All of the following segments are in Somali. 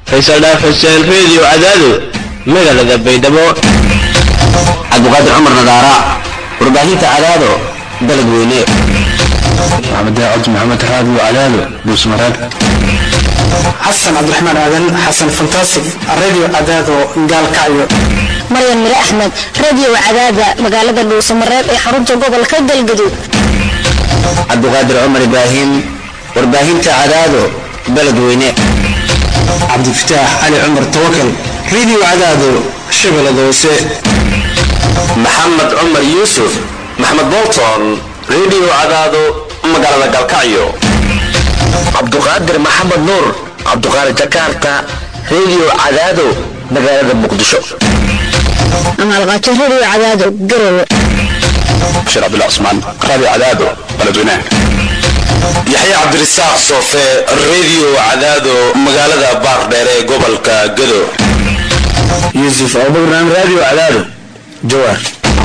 faysal dhaaf xuseen reediyo cadaado magaalada baydhabo cabdiqaadir cumar nadaara warbaahinta cadaado dalad weyne maxamed cabdi maxamed raadiyo cadaado dhuusmareeb xasan cabdiraxmaan aadan xasan fantastic radio cadaado gaalkacyo maryan mire axmed radio cadaada magaalada dhuusamareeb ee xarunta gobolka galgaduud cabdiqaadir cumar ibraahim warbaahinta cadaado baled weyne cabdifataax cali cumar tawakal radio cadaado shabeellada hoose maxamed cumar yuusuf maxamed bolton radio cadaado magaalada galkacyo cabduqaadir maxamed nuur cabduqaadir jakarta radio cadaado magaalada muqdisho amaalqaajo radio cadaado garowe bashir cabdullah cusmaan raadiyo cadaado baledweynaha yaxye cabdirasaaq soofe radio cadaado magaalada baardheer ee gobolka gado yuusuf abubakran radio cadaado jawaar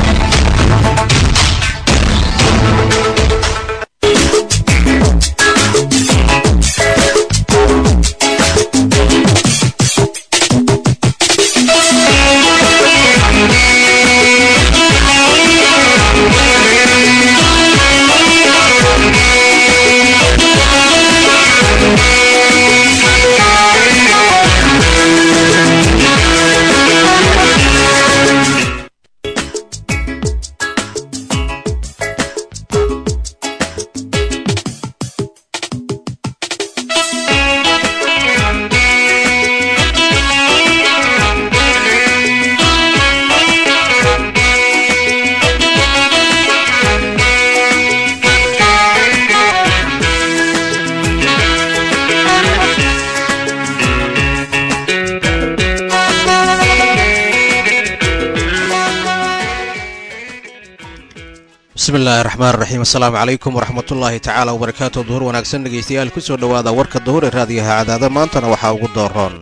bismillahi raxmaan raxiim assalaamu calaykum waraxmatullaahi tacaala wabarakaatu duhur wanaagsan dhegeystayaal kusoo dhowaada warka duhur ee raadiyaha cadaada maantana waxaa ugu dooroon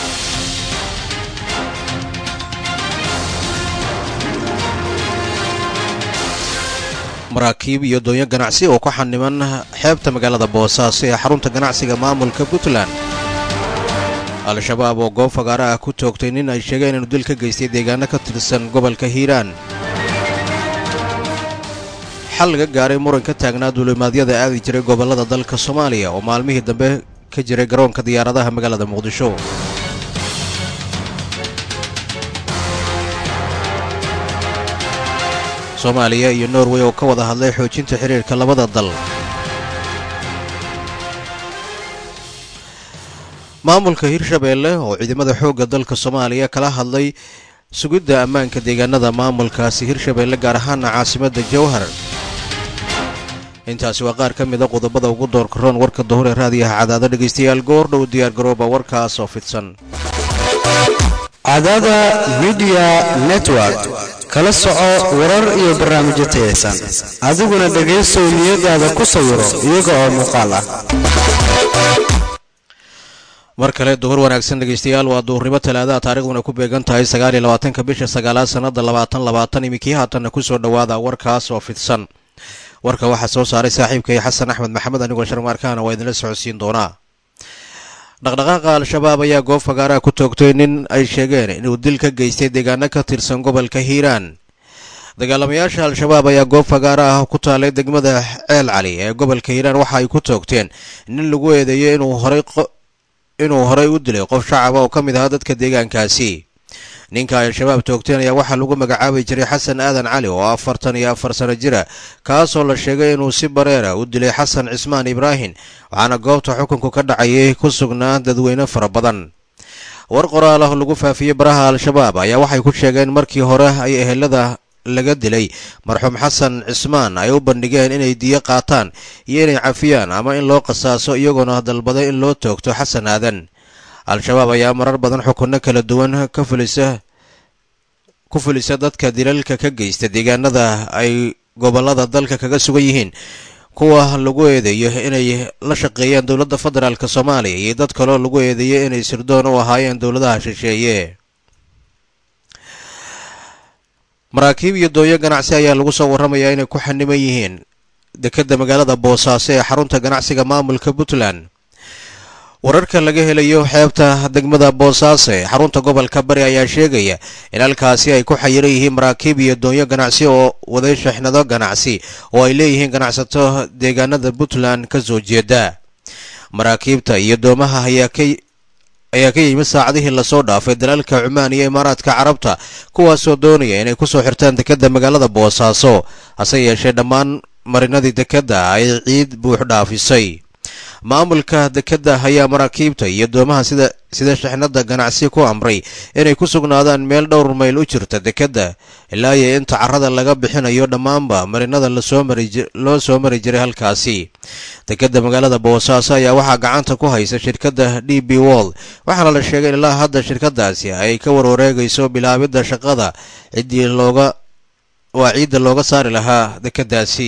maraakiib iyo doonyo ganacsi oo ku xaniman xeebta magaalada boosaaso ee xarunta ganacsiga maamulka puntland al-shabaab oo goob fagaara ah ku toogtay nin ay sheegeen inuu dil ka geystay deegaano ka tirsan gobolka hiiraan xal laga gaaray muran ka taagnaa duulimaadyada aadi jiray gobollada dalka soomaaliya oo maalmihii dambe ka jiray garoonka diyaaradaha magaalada muqdisho soomaaliya iyo norway oo ka wada hadlay xoojinta xiriirka labada dal maamulka hirshabeelle oo ciidamada xoogga dalka soomaaliya kala hadlay sugidda ammaanka deegaanada maamulkaasi hirshabeelle gaar ahaana caasimadda jowhar intaasi waa qaar ka mida qodobada ugu doorka roon warka duhur ee raadiyaha cadaado dhegaystayaal goordhow diyaargarooba warkaas oo fidsan cadaada midiya network kala soco warar iyo barnaamijyo tayaysan adiguna dhegaysow niyadaada ku sawiro iyaga oo muuqaal ah mar kale duhur wanaagsan dhegaystayaal waa duhurnimo talaadaha taarikhduna ku beegan tahay sagaal iyo labaatanka bisha sagaalaad sannada labaatan labaatan iminkii haatanna kusoo dhowaada warkaas oo fidsan warka waxaa soo saaray saaxiibkay xasan axmed maxamed anigoo sharmaarkaana waa idinla socodsiin doonaa dhaqdhaqaaqa al-shabaab ayaa goob fagaaraha ku toogtay nin ay sheegeen inuu dil ka geystay deegaano ka tirsan gobolka hiiraan dagaalamayaasha al-shabaab ayaa goob fagaara ah ku taalay degmada ceel cali ee gobolka hiiraan waxa ay ku toogteen nin lagu eedeeyey inuu horay inuu horay u dilay qof shacaba oo ka mid ahaa dadka deegaankaasi ninka ay al-shabaab toogteen ayaa waxaa lagu magacaabi jiray xasan aadan cali oo afartan iyo afar sano jira kaasoo la sheegay inuu si bareera u dilay xasan cismaan ibraahim waxaana goobta xukunku ka dhacayay ku sugnaa dadweyne fara badan war qoraal ah lagu faafiyey baraha al-shabaab ayaa waxay ku sheegeen markii hore ay ehelada laga dilay marxuum xasan cismaan ay u bandhigeen inay diyo qaataan iyo inay cafiyaan ama in loo qasaaso iyagoona dalbaday in loo toogto xasan aadan al-shabaab ayaa marar badan xukunno kala duwan ka fulisa ku fulisa dadka dilalka ka geysta deegaanada ay gobollada dalka kaga sugan yihiin kuwa lagu eedeeyo inay la shaqeeyaan dowladda federaalk soomaaliya iyo dad kaloo lagu eedeeyo inay sirdoon u ahaayeen dowladaha shisheeye maraakiib iyo dooyo ganacsi ayaa lagu soo warramayaa inay ku xaniman yihiin dekedda magaalada boosaaso ee xarunta ganacsiga maamulka puntland wararka laga helayo xeebta degmada boosaaso ee xarunta gobolka bari ayaa sheegaya in halkaasi ay ku xayiran yihiin maraakiib iyo doonyo ganacsi oo waday shixnado ganacsi oo ay leeyihiin ganacsato deegaanada puntland ka soo jeeda maraakiibta iyo doomaha ayaa ka ayaa ka yimid saacadihii lasoo dhaafay dalalka cumaan iyo imaaraadka carabta kuwaasoo doonaya inay kusoo xirtaan dekedda magaalada boosaaso hase yeeshee dhammaan marinadii dekedda ay ciid buux dhaafisay maamulka dekedda ayaa maraakiibta iyo doomaha sida sida shixnada ganacsi ku amray inay ku sugnaadaan meel dhowr mayl u jirta dekedda ilaa iyo inta carrada laga bixinayo dhammaanba marinada lasoo mari loo soo mari jiray halkaasi dekedda magaalada boosaaso ayaa waxaa gacanta ku haysa shirkadda d b wold waxaana la sheegay in ilaa hadda shirkadaasi ay ka warwareegayso bilaabidda shaqada ciddii looga waa ciidda looga saari lahaa dekeddaasi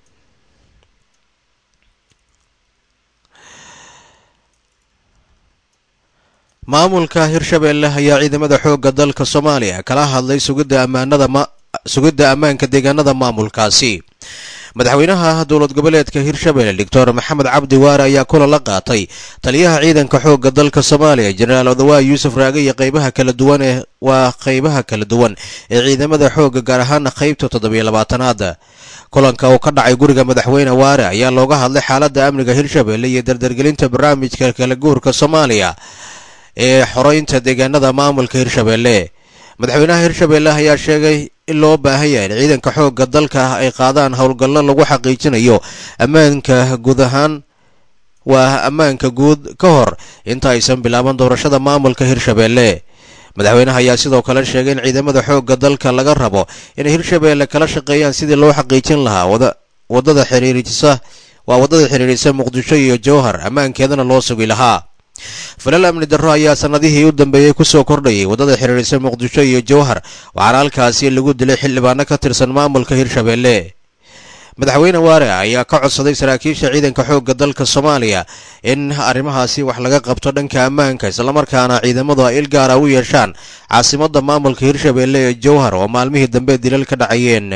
maamulka hirshabeelle ayaa ciidamada xoogga dalka soomaaliya kala hadlay sugidda ammaanada sugidda ammaanka deegaanada maamulkaasi madaxweynaha dowlad goboleedka hirshabeelle doctor maxamed cabdi waare ayaa kulan la qaatay taliyaha ciidanka xoogga dalka soomaaliya jenaraal odawaa yuusuf raage iyo qaybaha kala duwan ee waa qaybaha kala duwan ee ciidamada xoogga gaar ahaana qaybta toddobiyo labaatanaad kulanka uu ka dhacay guriga madaxweyne waare ayaa looga hadlay xaaladda amniga hirshabeelle iyo dardargelinta barnaamijka kala guurka soomaaliya ee xoreynta deegaanada maamulka hirshabeelle madaxweynaha hirshabeelle ayaa sheegay in loo baahan yahay in ciidanka xoogga dalka ay qaadaan howlgallo lagu xaqiijinayo ammaanka guud ahaan waa ammaanka guud ka hor inta aysan bilaaban doorashada maamulka hirshabeelle madaxweynaha ayaa sidoo kale sheegay in ciidamada xoogga dalka laga rabo inay hirshabeelle kala shaqeeyaan sidii loo xaqiijin lahaa wadada xiriirisa waa waddada xiriirisa muqdisho iyo jowhar ammaankeedana loo sugi lahaa falal amni darro ayaa sannadihii u dambeeyey kusoo kordhayay waddada xiriirisa muqdisho iyo jowhar waxaana halkaasi lagu dilay xildhibaano ka tirsan maamulka hirshabeelle madaxweyne waare ayaa ka codsaday saraakiisha ciidanka xoogga dalka soomaaliya in arrimahaasi wax laga qabto dhanka ammaanka islamarkaana ciidamadu ay il gaara u yeeshaan caasimadda maamulka hirshabeelle ee jowhar oo maalmihii dambe dilal ka dhacayeen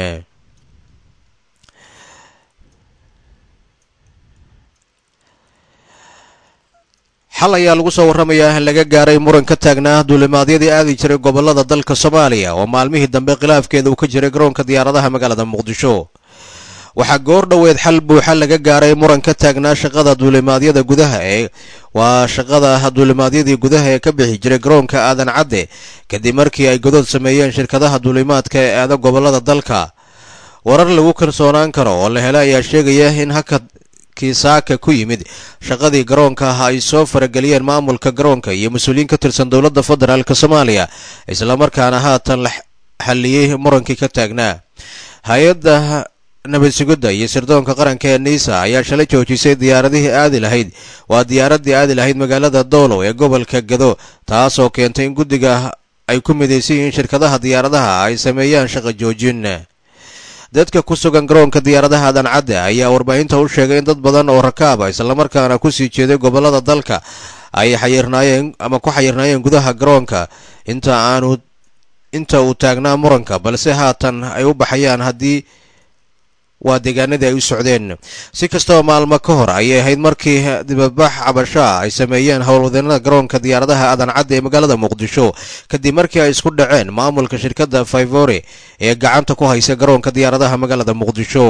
xal ayaa lagu soo warramayaa in laga gaaray muran ka taagnaa duulimaadyadii aadi jiray gobollada dalka soomaaliya oo maalmihii dambe khilaafkeeda uu ka jiray garoonka diyaaradaha magaalada muqdisho waxaa goor dhoweed xal buuxa laga gaaray muran ka taagnaa shaqada duulimaadyada gudaha ee waa shaqada duulimaadyadii gudaha ee ka bixi jiray garoonka aadan cadde kadib markii ay godood sameeyeen shirkadaha duulimaadka ee aada gobollada dalka warar lagu kalsoonaan karo oo la helay ayaa sheegaya in hakad kiisaaka ku yimid shaqadii garoonka ah ay soo farageliyeen maamulka garoonka iyo mas-uuliyiin ka tirsan dowladda federaalk soomaaliya islamarkaana haatan la xalliyey murankii ka taagnaa hay-adda nabad sugidda iyo sirdoonka qaranka ee niisa ayaa shalay joojisay diyaaradihii aadi lahayd waa diyaaraddii aadi lahayd magaalada doolow ee gobolka gado taasoo keentay in guddiga ay ku midaysan yihiin shirkadaha diyaaradaha ay sameeyaan shaqa joojin dadka ku sugan garoonka diyaaradaha aadan cadde ayaa warbaahinta u sheegay in dad badan oo rakaaba islamarkaana kusii jeeday gobollada dalka ay xayirnaayeen ama ku xayirnaayeen gudaha garoonka inta aanu inta uu taagnaa muranka balse haatan ay u baxayaan haddii waa deegaanadii ay u socdeen si kastaba maalmo ka hor ayay ahayd markii dibabax cabashaa ay sameeyeen howlwadeenada garoonka diyaaradaha aadan cadde ee magaalada muqdisho kadib markii ay isku dhaceen maamulka shirkadda faivore ee gacanta ku haysa garoonka diyaaradaha magaalada muqdisho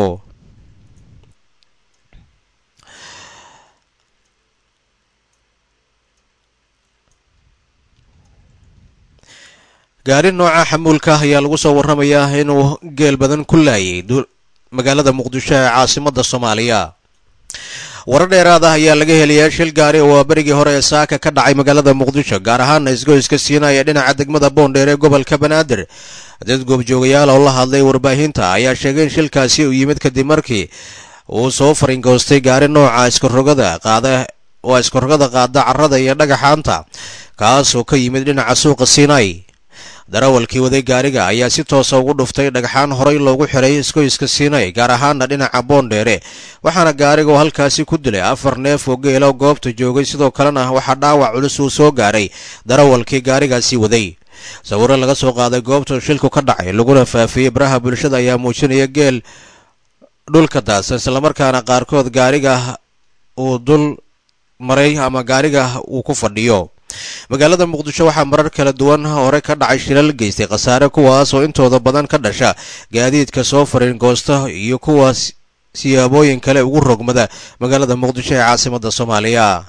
gaari nooca xamuulka ayaa lagu soo warramayaa inuu geel badan ku laayay magaalada muqdisho ee caasimadda soomaaliya warar dheeraad ah ayaa laga helayaa shil gaari oo berigii hore ee saaka ka dhacay magaalada muqdisho gaar ahaana isgoyska siinaya dhinaca degmada boondheer ee gobolka banaadir dad goobjoogayaal oo la hadlay warbaahinta ayaa sheegay in shilkaasi uu yimid kadib markii uu soo faringoostay gaari nooca iskarogada qaada waa iskarogada qaada carrada iyo dhagaxaanta kaasoo ka yimid dhinaca suuqa siinay darawalkii waday gaariga ayaa si toosa ugu dhuftay dhagxaan horay loogu xiray iskoyska siinay gaar ahaana dhinaca boondheere waxaana gaariga oo halkaasi ku dilay afar neef oo geela goobta joogay sidoo kalena waxaa dhaawac culus uu soo gaaray darawalkii gaarigaasi waday sawiro laga soo qaaday goobta shilku ka dhacay laguna faafiyey baraha bulshada ayaa muujinaya geel dhulka daadsan islamarkaana qaarkood gaariga uu dul maray ama gaariga uu ku fadhiyo magaalada muqdisho waxaa marar kala duwan hore ka dhacay shilal geystay khasaare kuwaas oo intooda badan ka dhasha gaadiidka soo fariin goosta iyo kuwaas siyaabooyin kale ugu rogmada magaalada muqdisho ee caasimada soomaaliya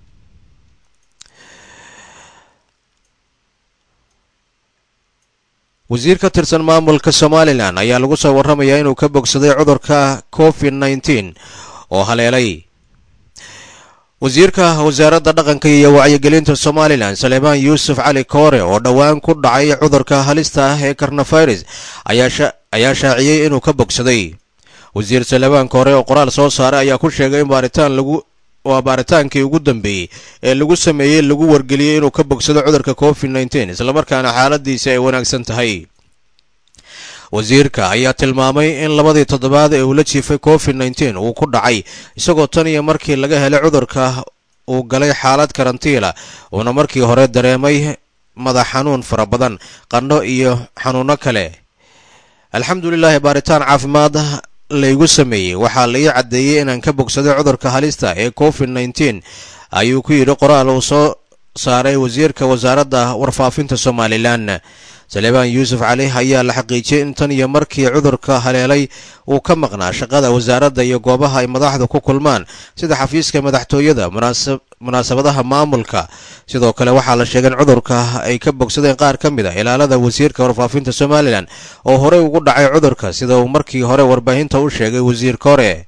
wasiir ka tirsan maamulka somalilan ayaa lagu soo warramayaa inuu ka bogsaday cudurka covid nneteen oo haleelay wasiirka wasaaradda dhaqanka iyo wacyigelinta somalilan saleebaan yuusuf cali koore oo dhowaan ku dhacay cudurka halista ah ee karnavirus ayaa shaaciyey inuu ka bogsaday wasiir saleebaan koore oo qoraal soo saaray ayaa ku sheegay in baaritaan lagu waa baaritaankii ugu dambeeyey ee lagu sameeyey lagu wargeliyey inuu ka bogsado cudurka covid nneteen islamarkaana xaaladiisa ay wanaagsan tahay wasiirka ayaa tilmaamay in labadii toddobaad ee uu la jiifay covid nneteen uu ku dhacay isagoo tan iyo markii laga helay cudurka uu galay xaalad karantiila uuna markii hore dareemay madax xanuun fara badan qandho iyo xanuuno kale alxamdulilaahi baaritaan caafimaad laygu sameeyey waxaa la ii caddeeyey inaan ka bogsaday cudurka halista ee covid nneteen ayuu ku yidhi qoraal uu soo saaray wasiirka wasaaradda warfaafinta somalilan saleebaan yuusuf cali ayaa la xaqiijiyey in tan iyo markii cudurka haleelay uu ka maqnaa shaqada wasaaradda iyo goobaha ay madaxdu ku kulmaan sida xafiiska madaxtooyada munaasabadaha maamulka sidoo kale waxaa la sheegay in cudurka ay ka bogsadeen qaar ka mid a ilaalada wasiirka warfaafinta somalilan oo horey ugu dhacay cudurka sida uu markii hore warbaahinta u sheegay wasiir kore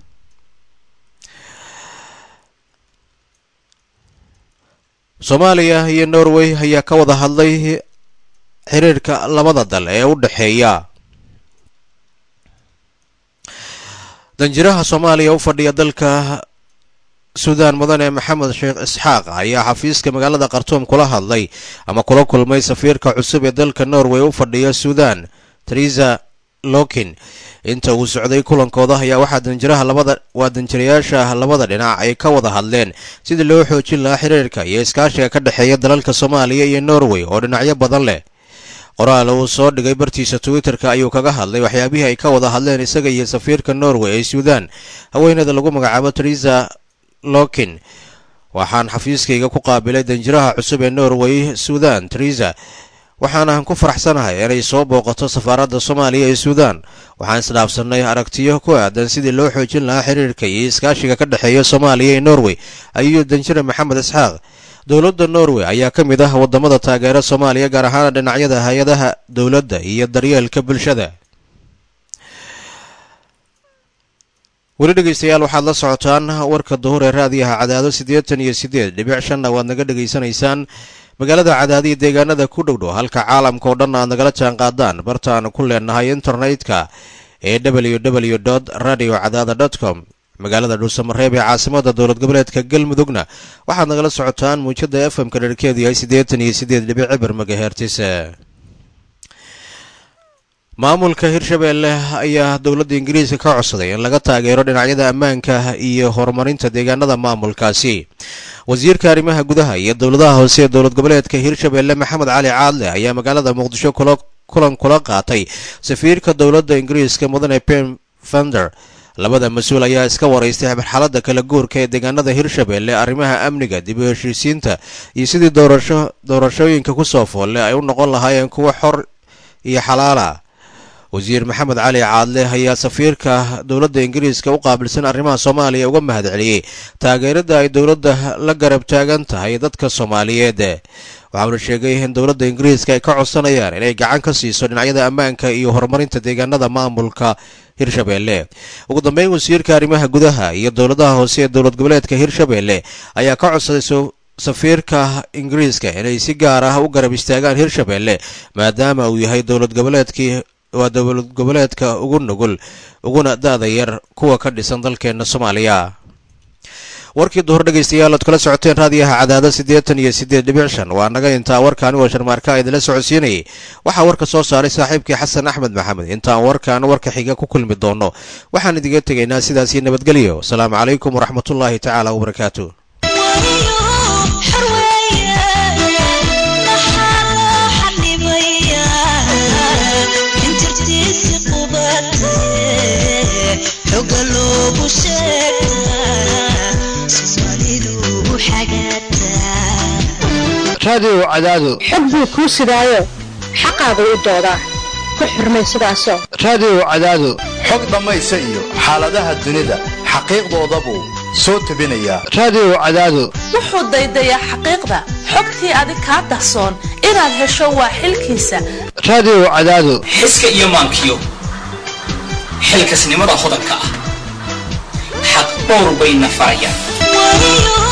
soomaaliya iyo norway ayaa ka wada hadlay xiriirka labada dal ee u dhexeeya danjiraha soomaaliya u fadhiya dalka suudaan mudane maxamed sheekh isxaaq ayaa xafiiska magaalada khartuum kula hadlay ama kula kulmay safiirka cusub ee dalka norway u fadhiya suudaan teresa lokin inta uu socday kulankooda ayaa waxaa danjiraha labada waa danjirayaasha labada dhinac ay ka wada hadleen sidii loo xoojin lahaa xiriirka iyo iskaashiga ka dhexeeya dalalka soomaaliya iyo norway oo dhinacyo badan leh qoraal uu soo dhigay bartiisa twitter-ka ayuu kaga hadlay waxyaabihii ay ka wada hadleen isaga iyo safiirka norway ee suudaan haweeneeda lagu magacaabo teresa lokin waxaan xafiiskayga ku qaabilay danjiraha cusub ee norway suudan teresa waxaana ku faraxsanahay inay soo booqato safaaradda soomaaliya ee suudaan waxaan isdhaafsannay aragtiyo ku aadan sidii loo xoojin lahaa xiriirka iyo iskaashiga ka dhexeeya soomaaliya iyo norway ayuu danjire maxamed isxaaq dowladda norway ayaa ka mid ah waddamada taageera soomaaliya gaar ahaan dhinacyada hay-adaha dowladda iyo daryeelka bulshada weli dhegaystayaal waxaad la socotaan warka duhur ee raadiyaha cadaado siddeetan iyo siddeed dhibic shanna waad naga dhegaysanaysaan magaalada cadaadiya deegaanada ku dhowdhow halka caalamka oo dhan aad nagala jaan qaadaan bartaanu ku leenahay internet-ka ee w w dot radio cadaada dot com magaalada dhuusamareeb ee caasimada dowlad goboleedka galmudugna waxaad nagala socotaan muujada f m-ka dherkeedu yahay siddeetan iyo siddeed dhibic cibar magahertis maamulka hirshabeelle ayaa dowladda ingiriiska ka codsaday in laga taageero dhinacyada ammaanka iyo horumarinta deegaanada maamulkaasi wasiirka arrimaha gudaha iyo dowladaha hoose ee dowlad goboleedka hirshabeelle maxamed cali caadle ayaa magaalada muqdisho kulan kula qaatay safiirka dowladda ingiriiska mudane pen fender labada mas-uul ayaa iska waraystay marxaladda kala guurka ee deegaanada hirshabeelle arrimaha amniga dib u heshiisiinta iyo sidii doorasho doorashooyinka kusoo foolle ay u noqon lahaayeen kuwa xor iyo xalaala wasiir maxamed cali caadle ayaa safiirka dowladda ingiriiska u qaabilsan arrimaha soomaaliya uga mahad celiyey taageerada ay dowladda la garab taagan tahay dadka soomaaliyeed waxauna sheegay in dowladda ingiriiska ay ka codsanayaan inay gacan ka siiso dhinacyada ammaanka iyo horumarinta deegaanada maamulka hirshabeelle ugu dambeyn wasiirka arrimaha gudaha iyo dowladaha hoose ee dowlad goboleedka hirshabeelle ayaa ka codsaday safiirka ingiriiska inay si gaar ah u garab istaagaan hirshabeelle maadaama uu yahay dowlad goboleedkii waa dowlad goboleedka ugu nugul uguna da-da yar kuwa ka dhisan dalkeena soomaaliya warkii duhur dhegaystayaal oad kala socoteen raadiyaha cadaada siddeetan iyo siddeed dhibic shan waa naga intaa warkaani waa sharmaarka idinla socodsiinayay waxaa warka soo saaray saaxiibkii xasan axmed maxamed intaan warkaan warka xiga ku kulmi doono waxaan idiga tegaynaa sidaasii nabadgelyo asalaamu calaykum waraxmatullaahi tacaala wabarakaatu xoga loogu sheegaa soomaalidu raadiyow cadaado xog buu kuu sidaayo xaqaagu u doodaa ku xurmay sidaasoo raadiyow cadaado xog dhammaysa iyo xaaladaha dunida xaqiiqdoodabuu soo tebinayaa raadiyow cadaado wuxuu daydayaa xaqiiqda xogtii adig kaa dahsoon inaad hesho waa xilkiisa raadiyow cadaado xiska iyo maankiyo xilkasnimada hodanka ah xaq dhowr bayna farayaan